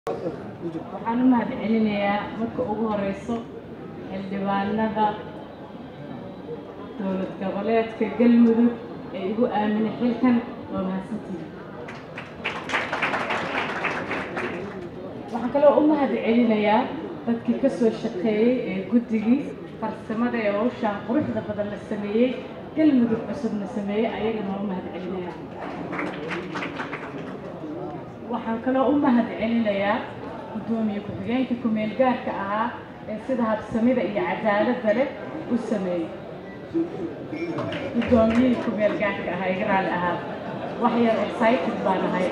waxaan u mahadcelinayaa marka ugu horeyso xildhibaanada dowlad goboleedka galmudug ee igu aaminay xilkan waa mahadsantihi waxaan kaloo u mahadcelinayaa dadkii ka soo shaqeeyey ee guddigii farsamada ee hawshaan quruxda badan la sameeyey galmudug cusubna sameeyey ayagana waa u mahadcelinayaa waxaan kaloo u mahadcelinayaa guddoomiye ku-xigeenka ku-meel gaarka ahaa ee sida habsamida iyo cadaaladda leh u sameeyey guddoomiyihii ku-meel gaarka ahaa iga raali ahaa wax yar excited baan ahay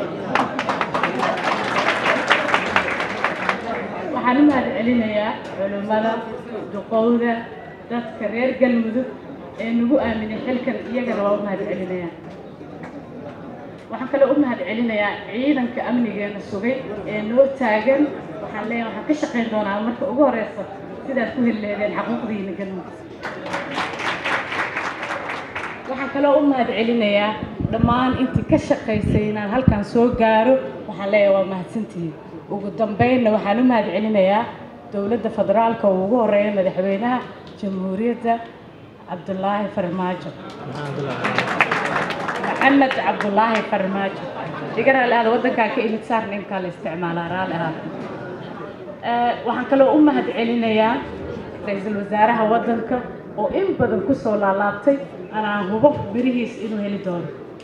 waxaan u mahadcelinayaa culimmada duqowda dadka reer galmudug ee nagu aaminay xilkan iyagana waa u mahadcelinayaa waxaan kaloo u mahadcelinayaa ciidanka amnigeena sugay ee noo taagan waxaan leeyahay waxaan ka shaqayn doonaa marka ugu horeysa sidaad ku heli leedeen xaquuqdiina galmudug waxaan kaloo u mahadcelinayaa dhammaan intii ka shaqaysay inaan halkan soo gaaro waxaan leeyahay waa mahadsantihiin ugu dambeynna waxaan u mahadcelinayaa dowladda federaalka oo ugu horeeya madaxweynaha jamhuuriyadda cabdulaahi farmaajo maxamed cabdulaahi farmaajo iga raali ahada waddankaa ka imid saarna inkaa la isticmaalaa raali ahada waxaan kaloo u mahadcelinayaa ra-iisul wasaaraha waddanka oo in badan ku soo laalaabtay anaan hubo birihiis inuu heli doono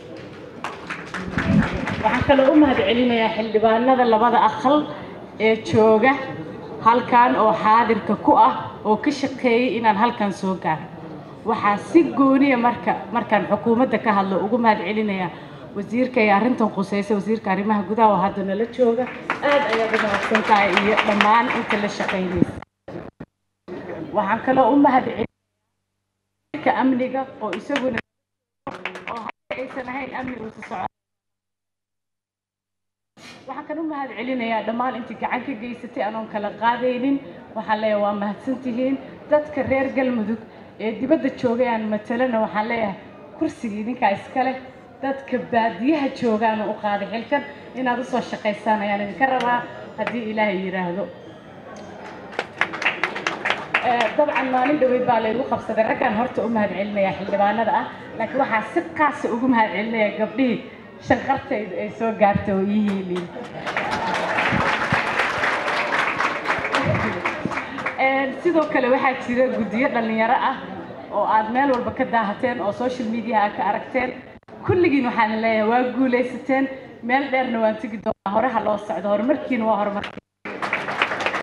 waxaan kaloo u mahadcelinayaa xildhibaanada labada aqal ee jooga halkan oo xaadirka ku ah oo ka shaqeeyey inaan halkan soo gaaro waxaa si gooniya marka markaan xukuumadda ka hadlo ugu mahadcelinayaa wasiirka ee arrintan khuseysa wasiirka arrimaha gudaha oo hadda nala jooga aad ayaad u mahadsan tahay iyo dhammaan inta la shaqaynaysa waxaan kaloo u mahadcelinayaa amniga oo isaguna oo hadda aysan ahayn amniga usa socon waxaan kan u mahadcelinayaa dhammaan intii gacan ka geysatay anoon kala qaadaynin waxaan leeyahay waa mahadsantihiin dadka reer galmudug ee dibadda joogay aan matalana waxaan leeyahay kursigii idinkaa iska leh dadka baadiyaha joogaan u qaaday xilkan inaad usoo shaqaysaan ayaan idinka rabaa haddii ilaahay yidhaahdo dabcan maalin dhaweyd baa laygu qabsaday raggaan horta u mahadcelinayaa xildhibaanada ah laakiin waxaa si qaasa ugu mahadcelinayaa gabdhihii shanqartaydu ay soo gaartay oo ii hiiliin sidoo kale waxaa jira guddiyo dhallinyaro ah oo aad meel walba ka daahateen oo social mediaha ka aragteen kulligiin waxaan leeyahay waa guulaysateen meel dheerna waan tegi doonaa horeha loo socdo horumarkiina waa horumarkii